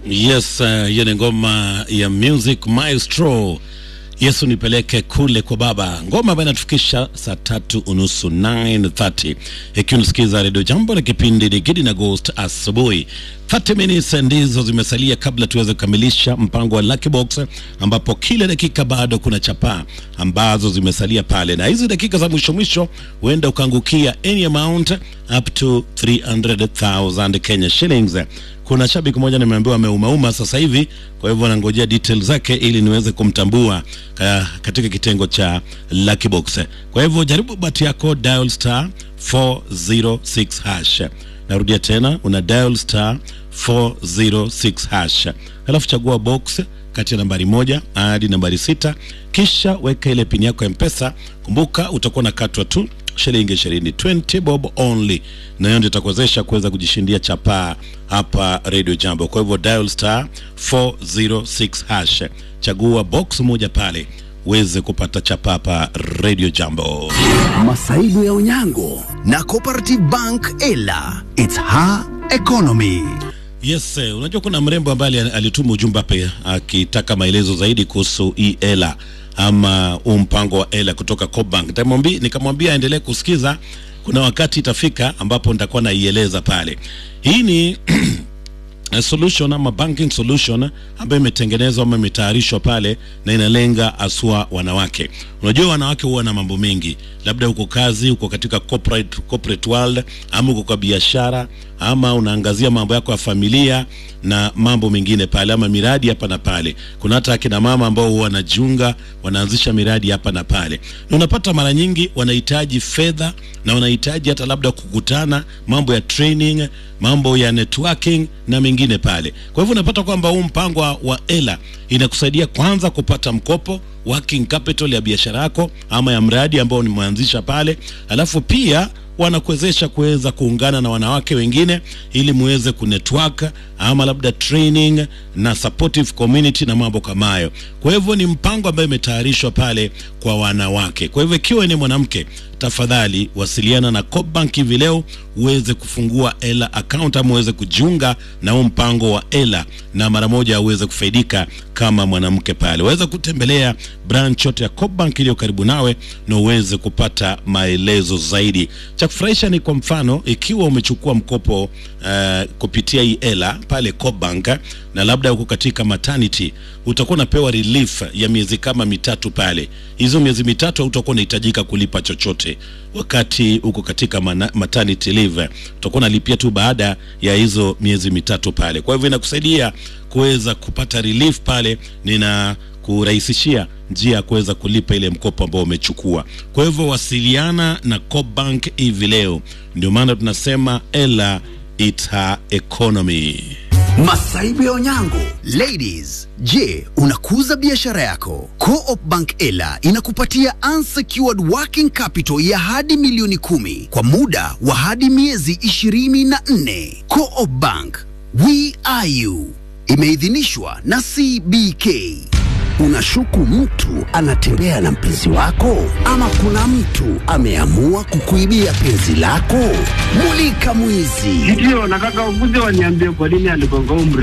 Yes, hiyo uh, ni ngoma ya Music Maestro. Yesu nipeleke kule kwa Baba, ngoma ambayo inatufikisha saa tatu unusu 9:30, ikiwa unasikiza redio Jambo na kipindi ni Gidi na Ghost asubuhi. 30 minutes ndizo zimesalia kabla tuweze kukamilisha mpango wa Lucky Box, ambapo kila dakika bado kuna chapaa ambazo zimesalia pale, na hizi dakika za mwisho mwisho huenda ukaangukia any amount up to 300,000 Kenya shillings. Kuna shabiki mmoja nimeambiwa ameumauma sasa hivi, kwa hivyo nangojea details zake ili niweze kumtambua ka, katika kitengo cha Lucky Box. Kwa hivyo jaribu bahati yako, dial star 406 hash. Narudia tena, una dial star 406 hash, alafu chagua box kati ya nambari moja hadi nambari sita, kisha weka ile pini yako ya Mpesa. Kumbuka utakuwa na katwa tu shilingi ishirini 20 bob only, na hiyo ndio itakuwezesha kuweza kujishindia chapaa hapa Radio Jambo. Kwa hivyo dial star 406 hash, chagua box moja pale uweze kupata chapa hapa Radio Jambo. Masaibu ya Onyango na Cooperative Bank Ela, it's her economy. Yes, eh, unajua kuna mrembo ambaye alituma ujumbe hapa akitaka maelezo zaidi kuhusu hii ela ama huu mpango wa ela kutoka Cobank. Nikamwambia nikamwambia aendelee kusikiza, kuna wakati itafika ambapo nitakuwa naieleza pale. Hii ni a solution ama banking solution ambayo imetengenezwa ama imetayarishwa pale na inalenga asua wanawake. Unajua wanawake huwa na mambo mengi, labda uko kazi, uko katika corporate, corporate world ama uko kwa biashara ama unaangazia mambo yako ya familia na mambo mengine pale, ama miradi hapa na pale. Kuna hata akina mama ambao huwa wanajiunga wanaanzisha miradi hapa na pale, na unapata mara nyingi wanahitaji fedha na wanahitaji hata labda kukutana, mambo ya training, mambo ya networking na mengine pale. Kwa hivyo unapata kwamba huu mpango wa ela inakusaidia kwanza kupata mkopo working capital ya biashara yako ama ya mradi ambao nimeanzisha pale, alafu pia wanakuwezesha kuweza kuungana na wanawake wengine ili muweze kunetwork ama labda training na supportive community na mambo kama hayo. Kwa hivyo ni mpango ambao imetayarishwa pale kwa wanawake. Kwa hivyo ikiwa ni mwanamke, tafadhali wasiliana na Cobank hivi leo uweze kufungua ela account ama uweze kujiunga na huu mpango wa ela na mara moja uweze kufaidika kama mwanamke pale. Waweza kutembelea branch yote ya Cobank iliyo karibu nawe na uweze kupata maelezo zaidi. Cha kufurahisha ni kwa mfano, ikiwa umechukua mkopo uh, kupitia hii ela pale Cobank na labda uko katika maternity, utakuwa unapewa relief ya miezi kama mitatu pale. Hizo miezi mitatu hautakuwa unahitajika kulipa chochote wakati uko katika mana, maternity leave, utakuwa unalipia tu baada ya hizo miezi mitatu pale. Kwa hivyo inakusaidia kuweza kupata relief pale, nina kurahisishia njia ya kuweza kulipa ile mkopo ambao umechukua. Kwa hivyo wasiliana na Cobank hivi leo, ndio maana tunasema ela it's her economy. Masaibu ya Onyango. Ladies, je, unakuza biashara yako? Co-op Bank Ela inakupatia unsecured working capital ya hadi milioni kumi kwa muda wa hadi miezi ishirini na nne. Co-op Bank, we are you. Imeidhinishwa na CBK. Unashuku mtu anatembea na mpenzi wako, ama kuna mtu ameamua kukuibia penzi lako? Mulika mwizi. Ndio, nataka ukuje waniambie kwa nini aligonga umri